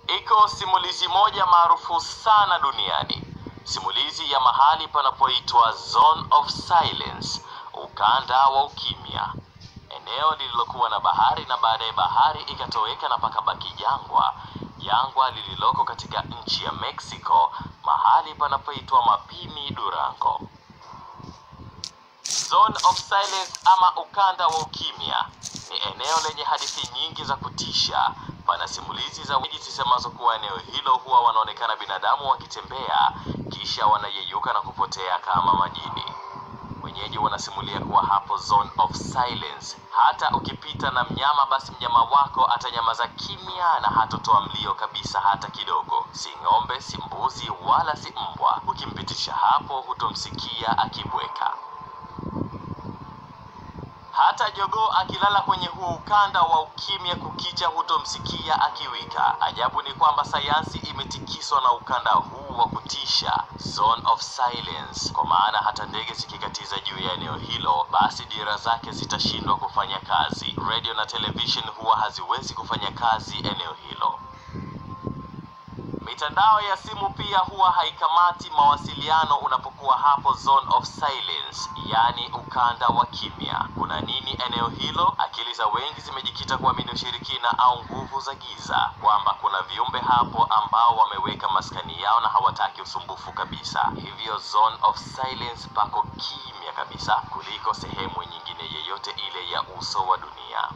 Iko simulizi moja maarufu sana duniani, simulizi ya mahali panapoitwa Zone of Silence, ukanda wa ukimya, eneo lililokuwa na bahari na baadaye bahari ikatoweka na pakabaki jangwa, jangwa lililoko katika nchi ya Mexico, mahali panapoitwa Mapimi Durango. Zone of Silence ama ukanda wa ukimya ni eneo lenye hadithi nyingi za kutisha. Pana simulizi za wenyeji zisemazo kuwa eneo hilo huwa wanaonekana binadamu wakitembea kisha wanayeyuka na kupotea kama majini. Wenyeji wanasimulia kuwa hapo Zone of Silence, hata ukipita na mnyama, basi mnyama wako atanyamaza kimya na hatotoa mlio kabisa hata kidogo. Si ng'ombe, si mbuzi, wala si mbwa. Ukimpitisha hapo, hutomsikia akibweka. Hata jogoo akilala kwenye huo ukanda wa ukimya kukicha hutomsikia akiwika. Ajabu ni kwamba sayansi imetikiswa na ukanda huu wa kutisha, Zone of Silence, kwa maana hata ndege zikikatiza juu ya eneo hilo, basi dira zake zitashindwa kufanya kazi. Radio na television huwa haziwezi kufanya kazi eneo hilo. Mitandao ya simu pia huwa haikamati mawasiliano unapokuwa hapo Zone of Silence, yaani ukanda wa kimya. Kuna nini eneo hilo? Akili za wengi zimejikita kuamini ushirikina au nguvu za giza, kwamba kuna viumbe hapo ambao wameweka maskani yao na hawataki usumbufu kabisa. Hivyo Zone of Silence pako kimya kabisa kuliko sehemu nyingine yeyote ile ya uso wa dunia.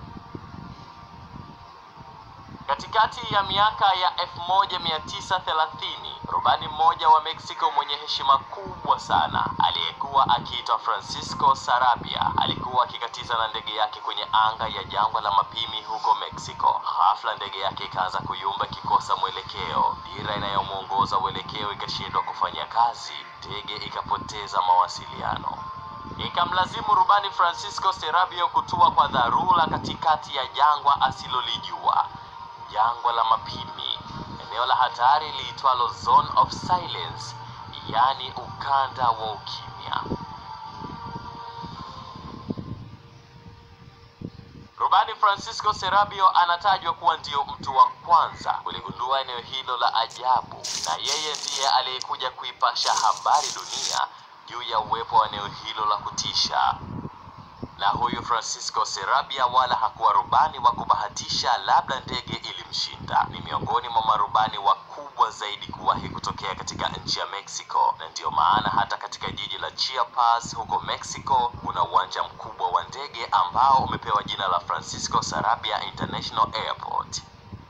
Katikati ya miaka ya 1930 rubani mmoja wa Mexico mwenye heshima kubwa sana aliyekuwa akiitwa Francisco Sarabia alikuwa akikatiza na ndege yake kwenye anga ya jangwa la Mapimi huko Mexico. Ghafla ndege yake ikaanza kuyumba, ikikosa mwelekeo. Dira inayomwongoza uelekeo ikashindwa kufanya kazi, ndege ikapoteza mawasiliano. Ikamlazimu rubani Francisco Serabio kutua kwa dharura katikati ya jangwa asilolijua jangwa la Mapimi, eneo la hatari liitwalo Zone of Silence, yaani ukanda wa ukimya. Rubani Francisco Serabio anatajwa kuwa ndio mtu wa kwanza kuligundua eneo hilo la ajabu, na yeye ndiye aliyekuja kuipasha habari dunia juu ya uwepo wa eneo hilo la kutisha na huyu Francisco Serabia wala hakuwa rubani wa kubahatisha, labda ndege ilimshinda. Ni miongoni mwa marubani wakubwa zaidi kuwahi kutokea katika nchi ya Mexico, na ndiyo maana hata katika jiji la Chiapas huko Mexico kuna uwanja mkubwa wa ndege ambao umepewa jina la Francisco Sarabia International Airport.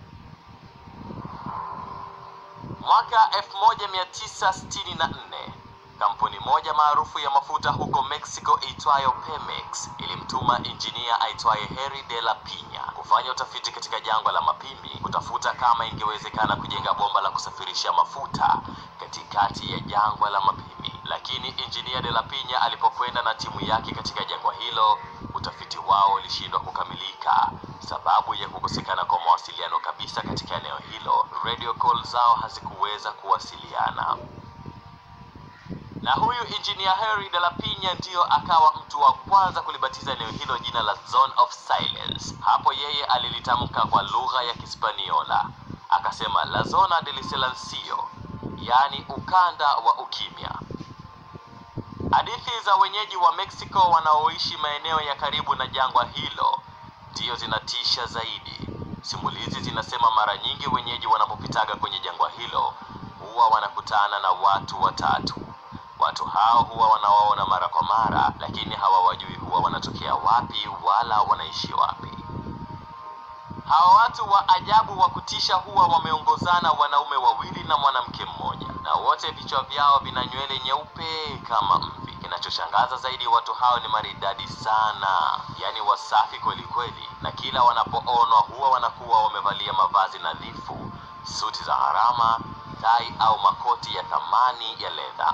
Mwaka 1964 kampuni moja maarufu ya mafuta huko Mexico itwayo Pemex ilimtuma injinia aitwaye Harry de la Pina kufanya utafiti katika jangwa la Mapimi kutafuta kama ingewezekana kujenga bomba la kusafirisha mafuta katikati ya jangwa la Mapimi. Lakini injinia de la Pina alipokwenda na timu yake katika jangwa hilo, utafiti wao ulishindwa kukamilika sababu ya kukosekana kwa mawasiliano kabisa katika eneo hilo. Radio call zao hazikuweza kuwasiliana na huyu engineer Harry de la Pina ndiyo akawa mtu wa kwanza kulibatiza eneo hilo jina la Zone of Silence. Hapo yeye alilitamka kwa lugha ya Kispaniola, akasema la zona del silencio, yaani ukanda wa ukimya. Hadithi za wenyeji wa Mexico wanaoishi maeneo ya karibu na jangwa hilo ndiyo zinatisha zaidi. Simulizi zinasema mara nyingi wenyeji wanapopitaga kwenye jangwa hilo huwa wanakutana na watu watatu. Watu hao huwa wanawaona mara kwa mara, lakini hawawajui huwa wanatokea wapi wala wanaishi wapi. Hawa watu wa ajabu wa kutisha huwa wameongozana wanaume wawili na mwanamke mmoja, na wote vichwa vyao vina nywele nyeupe kama mvi. Kinachoshangaza zaidi, watu hao ni maridadi sana, yaani wasafi kweli kweli, na kila wanapoonwa huwa wanakuwa wamevalia mavazi nadhifu, suti za gharama, tai au makoti ya thamani ya ledha.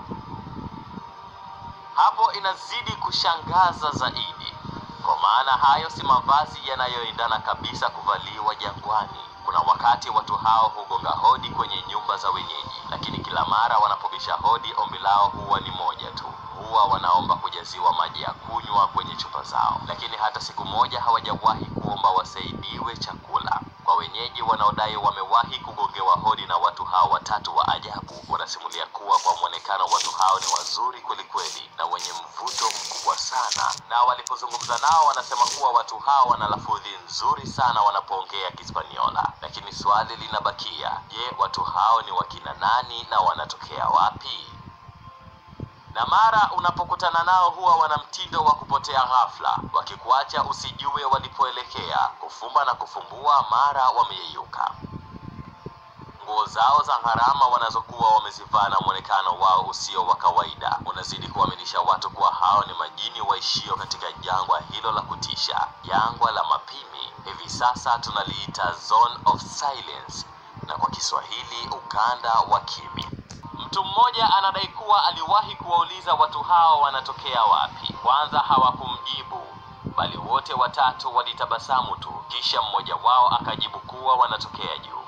Hapo inazidi kushangaza zaidi, kwa maana hayo si mavazi yanayoendana kabisa kuvaliwa jangwani. Kuna wakati watu hao hugonga hodi kwenye nyumba za wenyeji, lakini kila mara wanapobisha hodi, ombi lao huwa ni moja tu, huwa wanaomba kujaziwa maji ya kunywa kwenye chupa zao, lakini hata siku moja hawajawahi kuomba wasaidiwe chakula. Kwa wenyeji wanaodai wamewahi kugongewa hodi na watu hao watatu wa ajabu wanasimulia kuwa kwa mwonekano watu hao ni wazuri kwelikweli na wenye mvuto mkubwa sana, na walipozungumza nao wanasema kuwa watu hao wana lafudhi nzuri sana wanapoongea Kispaniola. Lakini swali linabakia, je, watu hao ni wakina nani na wanatokea wapi? na mara unapokutana nao huwa wana mtindo wa kupotea ghafla, wakikuacha usijue walipoelekea, kufumba na kufumbua, mara wameyeyuka. Nguo zao za gharama wanazokuwa wamezivaa na mwonekano wao usio wa kawaida unazidi kuaminisha watu kuwa hao ni majini waishio katika jangwa hilo la kutisha, jangwa la mapimi. Hivi sasa tunaliita Zone of Silence, na kwa Kiswahili ukanda wa kimya. Mtu mmoja anadai kuwa aliwahi kuwauliza watu hao wanatokea wapi. Kwanza hawakumjibu, bali wote watatu walitabasamu tu, kisha mmoja wao akajibu kuwa wanatokea juu.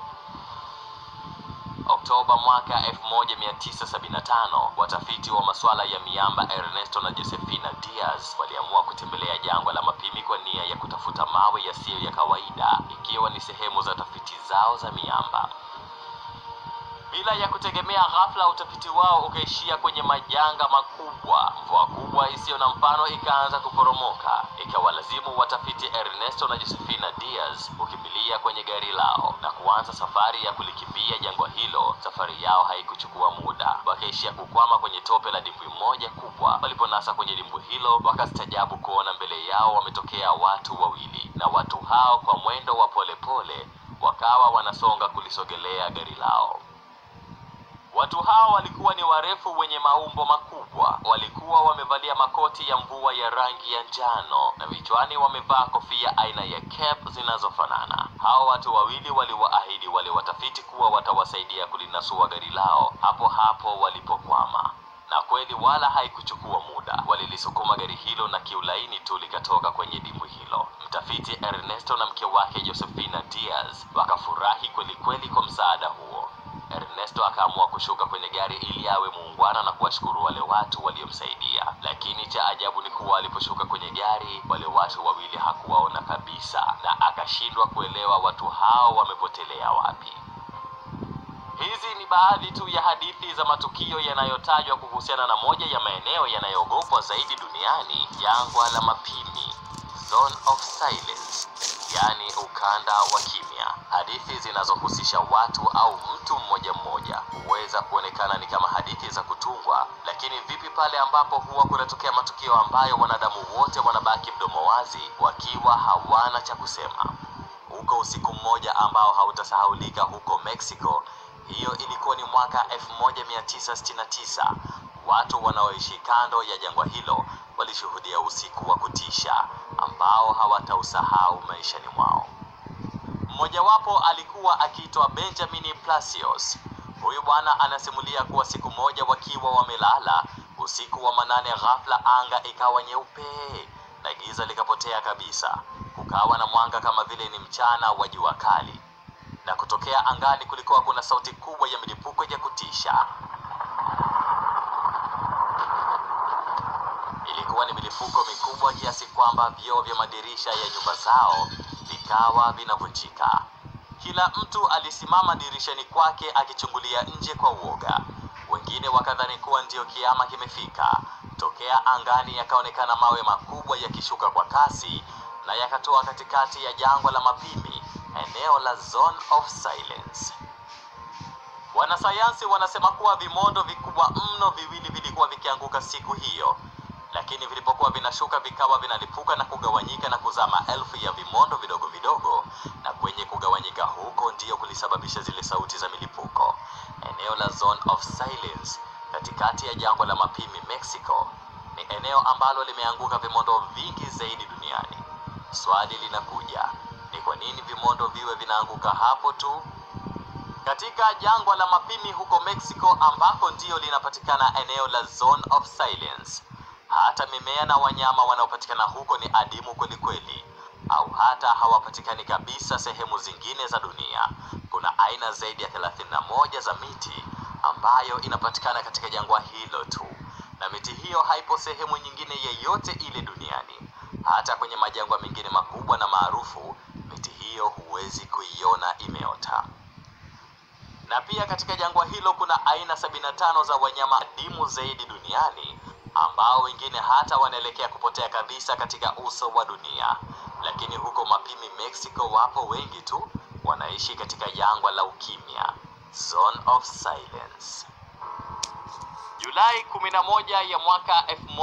Oktoba mwaka 1975 watafiti wa masuala ya miamba Ernesto na Josefina Diaz waliamua kutembelea jangwa la mapimi kwa nia ya kutafuta mawe yasiyo ya kawaida, ikiwa ni sehemu za tafiti zao za miamba. Bila ya kutegemea, ghafla utafiti wao ukaishia kwenye majanga makubwa. Mvua kubwa isiyo na mfano ikaanza kuporomoka, ikawalazimu watafiti Ernesto na Josefina Diaz kukimbilia kwenye gari lao na kuanza safari ya kulikimbia jangwa hilo. Safari yao haikuchukua muda, wakaishia kukwama kwenye tope la dimbwi moja kubwa. Waliponasa kwenye dimbwi hilo, wakastajabu kuona mbele yao wametokea watu wawili, na watu hao kwa mwendo wa polepole wakawa wanasonga kulisogelea gari lao. Watu hao walikuwa ni warefu wenye maumbo makubwa. Walikuwa wamevalia makoti ya mvua ya rangi ya njano na vichwani wamevaa kofia aina ya cap zinazofanana. Hao watu wawili waliwaahidi wale watafiti kuwa watawasaidia kulinasua gari lao hapo hapo walipokwama. Na kweli wala haikuchukua muda, walilisukuma gari hilo na kiulaini tu likatoka kwenye dimbwi hilo. Mtafiti Ernesto na mke wake Josefina Diaz wakafurahi kweli kweli kwa msaada huo. Ernesto akaamua kushuka kwenye gari ili awe muungwana na kuwashukuru wale watu waliomsaidia. Lakini cha ajabu ni kuwa aliposhuka kwenye gari, wale watu wawili hakuwaona kabisa, na akashindwa kuelewa watu hao wamepotelea wapi. Hizi ni baadhi tu ya hadithi za matukio yanayotajwa kuhusiana na moja ya maeneo yanayoogopwa zaidi duniani, jangwa la mapimi, Zone of Silence, yaani ukanda wa kimya. Hadithi zinazohusisha watu au mtu mmoja mmoja huweza kuonekana ni kama hadithi za kutungwa, lakini vipi pale ambapo huwa kunatokea matukio ambayo wanadamu wote wanabaki mdomo wazi wakiwa hawana cha kusema? Huko usiku mmoja ambao hautasahaulika huko Mexico, hiyo ilikuwa ni mwaka 1969. Watu wanaoishi kando ya jangwa hilo walishuhudia usiku wa kutisha ambao hawatausahau maishani mwao. Mmojawapo alikuwa akiitwa Benjamin Plasios. Huyu bwana anasimulia kuwa siku moja wakiwa wamelala usiku wa manane, ghafla anga ikawa nyeupe na giza likapotea kabisa. Kukawa na mwanga kama vile ni mchana wa jua kali, na kutokea angani kulikuwa kuna sauti kubwa ya milipuko ya kutisha. Ilikuwa ni milipuko mikubwa kiasi kwamba vioo vya madirisha ya nyumba zao vikawa vinavunjika. Kila mtu alisimama dirishani kwake akichungulia nje kwa uoga. Wengine wakadhani kuwa ndiyo kiama kimefika. Tokea angani yakaonekana mawe makubwa yakishuka kwa kasi na yakatoa katikati ya jangwa la mapimi, eneo la Zone of Silence. Wanasayansi wanasema kuwa vimondo vikubwa mno viwili vilikuwa vikianguka siku hiyo, lakini vilipokuwa vinashuka vikawa vinalipuka na kugawanyika na kuzaa maelfu ya vimondo vidogo vidogo, na kwenye kugawanyika huko ndiyo kulisababisha zile sauti za milipuko. Eneo la Zone of Silence katikati ya jangwa la mapimi Mexico ni eneo ambalo limeanguka vimondo vingi zaidi duniani. Swali linakuja, ni kwa nini vimondo viwe vinaanguka hapo tu? Katika jangwa la mapimi huko Mexico ambako ndiyo linapatikana eneo la Zone of Silence, hata mimea na wanyama wanaopatikana huko ni adimu kweli kweli, au hata hawapatikani kabisa sehemu zingine za dunia. Kuna aina zaidi ya 31 za miti ambayo inapatikana katika jangwa hilo tu, na miti hiyo haipo sehemu nyingine yeyote ile duniani. Hata kwenye majangwa mengine makubwa na maarufu, miti hiyo hiyo huwezi kuiona imeota. Na pia katika jangwa hilo kuna aina 75 za wanyama adimu zaidi duniani ambao wengine hata wanaelekea kupotea kabisa katika uso wa dunia. Lakini huko Mapimi, Mexico, wapo wengi tu wanaishi katika jangwa la ukimya, zone of silence. Julai 11 ya mwaka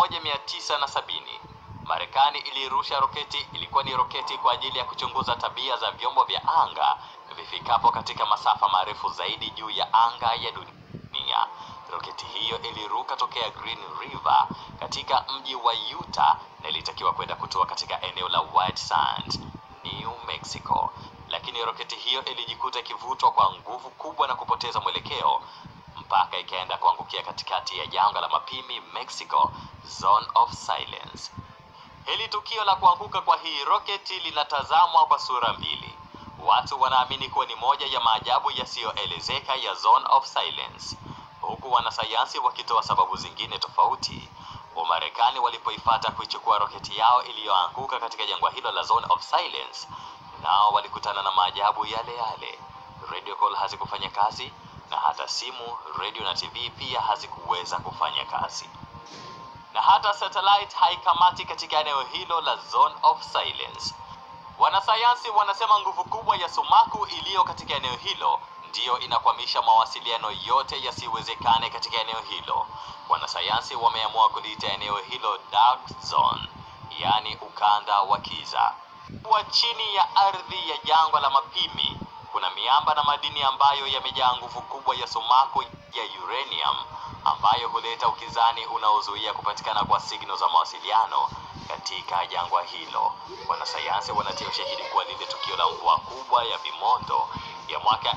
1970 Marekani ilirusha roketi. Ilikuwa ni roketi kwa ajili ya kuchunguza tabia za vyombo vya anga vifikapo katika masafa marefu zaidi juu ya anga ya dunia. Roketi hiyo iliruka tokea Green River katika mji wa Utah na ilitakiwa kwenda kutua katika eneo la White Sands, New Mexico, lakini roketi hiyo ilijikuta ikivutwa kwa nguvu kubwa na kupoteza mwelekeo mpaka ikaenda kuangukia katikati ya jangwa la Mapimi, Mexico, zone of silence. Hili tukio la kuanguka kwa hii roketi linatazamwa kwa sura mbili. Watu wanaamini kuwa ni moja ya maajabu yasiyoelezeka ya zone of silence, huku wanasayansi wakitoa sababu zingine tofauti. Wamarekani walipoifata kuichukua roketi yao iliyoanguka katika jangwa hilo la zone of silence, nao walikutana na maajabu yale yale. Radio call hazikufanya kazi na hata simu, radio na TV pia hazikuweza kufanya kazi na hata satellite haikamati katika eneo hilo la zone of silence. Wanasayansi wanasema nguvu kubwa ya sumaku iliyo katika eneo hilo ndiyo inakwamisha mawasiliano yote yasiwezekane katika eneo hilo. Wanasayansi wameamua kuliita eneo hilo dark zone, yaani ukanda wa kiza. Kwa chini ya ardhi ya jangwa la Mapimi kuna miamba na madini ambayo yamejaa nguvu kubwa ya sumaku ya uranium ambayo huleta ukizani unaozuia kupatikana kwa signal za mawasiliano katika jangwa hilo. Wanasayansi wanatia ushahidi kuwa lile tukio la mvua kubwa ya vimondo ya mwaka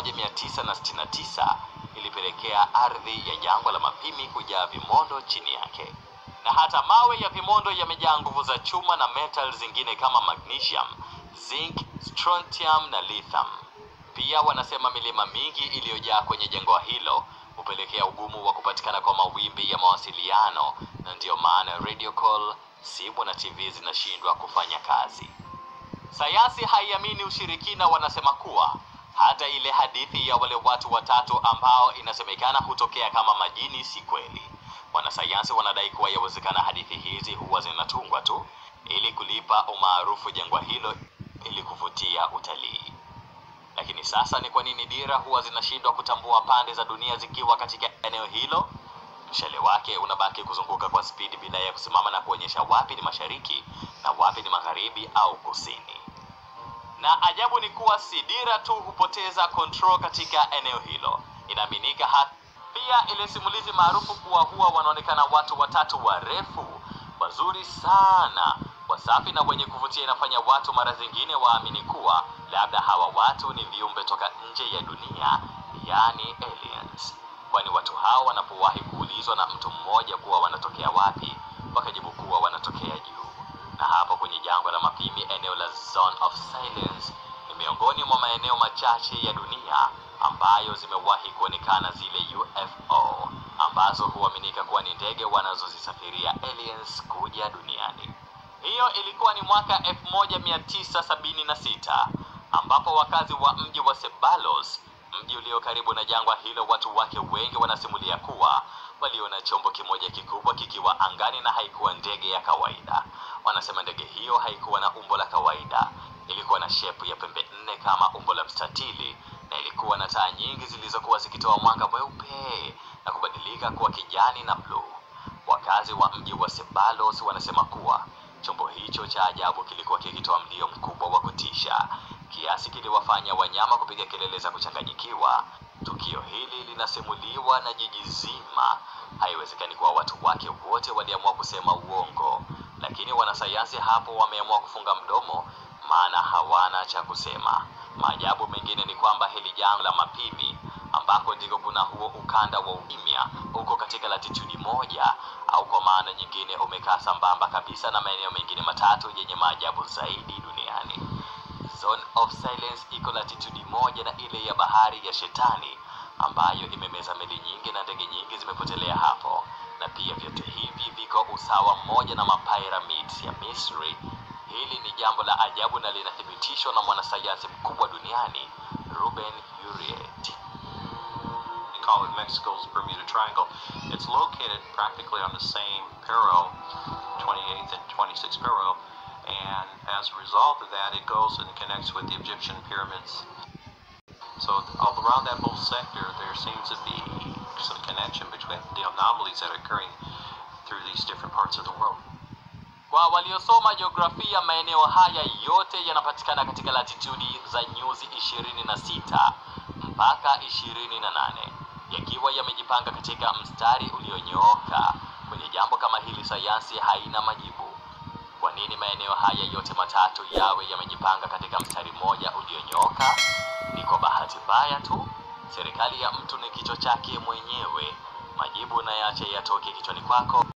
1969 ilipelekea ardhi ya jangwa la Mapimi kujaa vimondo chini yake, na hata mawe ya vimondo yamejaa nguvu za chuma na metal zingine kama magnesium, zinc, strontium na lithium. Pia wanasema milima mingi iliyojaa kwenye jangwa hilo hupelekea ugumu wa kupatikana kwa mawimbi ya mawasiliano, na ndiyo maana radio call, simu na TV zinashindwa kufanya kazi. Sayansi haiamini ushirikina. Wanasema kuwa hata ile hadithi ya wale watu watatu ambao inasemekana hutokea kama majini si kweli. Wanasayansi wanadai kuwa yawezekana hadithi hizi huwa zinatungwa tu ili kulipa umaarufu jangwa hilo ili kuvutia utalii. Lakini sasa ni kwa nini dira huwa zinashindwa kutambua pande za dunia zikiwa katika eneo hilo? Mshale wake unabaki kuzunguka kwa spidi bila ya kusimama na kuonyesha wapi ni mashariki na wapi ni magharibi au kusini. Na ajabu ni kuwa si dira tu hupoteza control katika eneo hilo. Inaaminika hata pia ile simulizi maarufu kuwa huwa wanaonekana watu watatu warefu wazuri sana wasafi na wenye kuvutia inafanya watu mara zingine waamini kuwa labda hawa watu ni viumbe toka nje ya dunia, yani aliens. Kwani watu hao wanapowahi kuulizwa na mtu mmoja kuwa wanatokea wapi, wakajibu kuwa wanatokea juu. Na hapo kwenye jangwa la Mapimi, eneo la zone of silence ni miongoni mwa maeneo machache ya dunia ambayo zimewahi kuonekana zile UFO ambazo huaminika kuwa ni ndege wanazozisafiria aliens kuja duniani. Hiyo ilikuwa ni mwaka 1976 ambapo wakazi wa mji wa Ceballos, mji ulio karibu na jangwa hilo, watu wake wengi wanasimulia kuwa waliona chombo kimoja kikubwa kikiwa angani na haikuwa ndege ya kawaida. Wanasema ndege hiyo haikuwa na umbo la kawaida, ilikuwa na shepu ya pembe nne kama umbo la mstatili na ilikuwa na taa nyingi zilizokuwa zikitoa mwanga mweupe na kubadilika kuwa kijani na bluu. Wakazi wa mji wa Ceballos wanasema kuwa chombo hicho cha ajabu kilikuwa kikitoa mlio mkubwa wa kutisha kiasi kiliwafanya wanyama kupiga kelele za kuchanganyikiwa. Tukio hili linasimuliwa na jiji zima. Haiwezekani kuwa watu wake wote waliamua kusema uongo, lakini wanasayansi hapo wameamua kufunga mdomo, maana hawana cha kusema. Maajabu mengine ni kwamba hili jangwa la Mapimi ambako ndiko kuna huo ukanda wa ukimya uko katika latitudi moja au kwa maana nyingine umekaa sambamba kabisa na maeneo mengine matatu yenye maajabu zaidi duniani. Zone of Silence iko latitudi moja na ile ya bahari ya Shetani ambayo imemeza meli nyingi na ndege nyingi zimepotelea hapo, na pia vyote hivi viko usawa mmoja na mapyramids ya Misri. Hili ni jambo la ajabu na linathibitishwa na mwanasayansi mkubwa duniani Ruben Uriet. They call it Mexico's Bermuda Triangle. It's located practically on the same parallel, 28th and 26th parallel, and as a result of that, it goes and connects with the Egyptian pyramids. So all around that whole sector, there seems to be some connection between the anomalies that are occurring through these different parts of the world. Kwa waliosoma jiografia, maeneo haya yote yanapatikana katika latitudi za nyuzi 26 mpaka 28 yakiwa yamejipanga katika mstari ulionyooka. Kwenye jambo kama hili, sayansi haina majibu. Kwa nini maeneo haya yote matatu yawe yamejipanga katika mstari mmoja ulionyooka? Ni kwa bahati mbaya tu. Serikali ya mtu ni kichwa chake mwenyewe. Majibu unayache yatoke kichwani kwako.